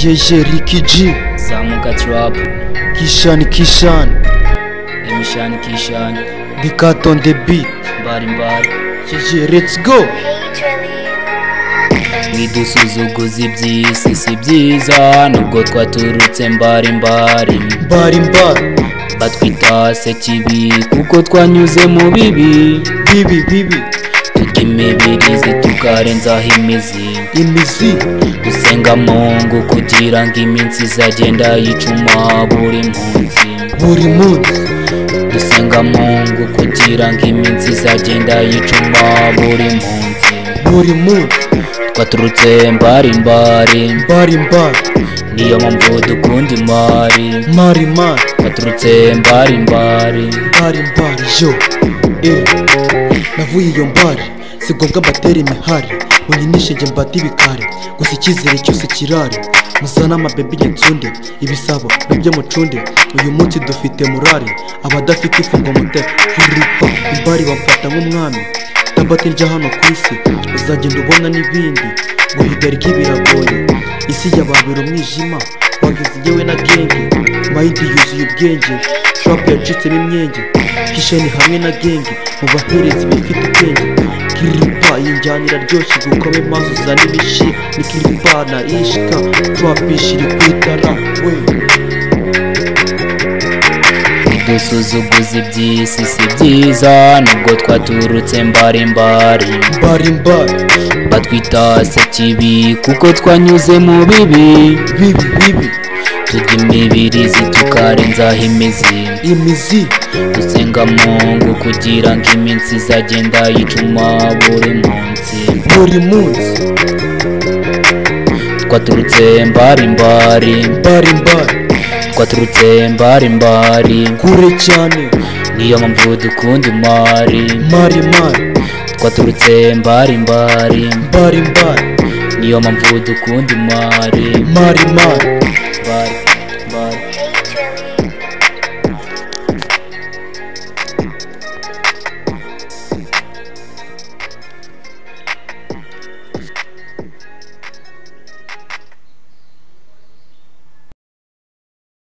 Yeye Ricky G Samuka Trap Kishani Kishani Emishani Kishani Big Cat on the beat Mbari mbari Yeye let's go Ntidusuzuguze iby'isi si byiza Nubwo twaturutse mbari mbari Mbari mbari Batwita se kibi Kuko twanyuze mu bibi Bibi bibi Tuka imibirizi tukarenzaho imizi Imizi Dusenga mungu kugira ngo iminsi izagenda yicuma buri munsi Buri munsi Dusenga mungu kugira ngo iminsi izagenda yicuma buri munsi Buri munsi Twaturutse mbari mbari Mbari mbari Niyo mpamvu dukunda imari Mari mari Twaturutse mbari mbari Mbari mbari yo Eh Navuye iyo mbari Si ngombwa mbatera imihari Munyinishe njye mbate ibikari Gusa icyizere cyose kirari Muzane amabebe nsunde Ibisabo bibye mucunde Uyu munsi dufite murari Abadafite ifungo mute Huripa imbari bamfata nk'umwami Tabate njya hano ku isi Uzagenda ubona n'ibindi Guhigarika ibiragoye Isi yababera umwijima Wageze yewe na genge Mayidi yuzuye ubwenge Trump yacitsemo imyenge Kishani hamwe na genge Mu baherezi bifite ubwenge Kiripa iyi njyana iraryoshye gukome maso uzane ibishi Ni kiripa na ishika Trump ishiri ku itara we Ntidusuzuguze iby'isi si byiza Nubwo twaturutse mbari mbari Mbari mbari Batwita se kibi Kuko twanyuze mu bibi Bibi bibi Turya imibirizi tukarenzaho imizi Imizi Dusenga mungu kugira ngo iminsi izagenda yicuma buri munsi Buri munsi Twaturutse mbari mbari Mbari mbari Twaturutse mbari mbari Kure cyane Niyo mpamvu dukunda imari Mari mari Twaturutse mbari mbari Mbari mbari Niyo mpamvu dukunda imari Mari mari Mbari mbari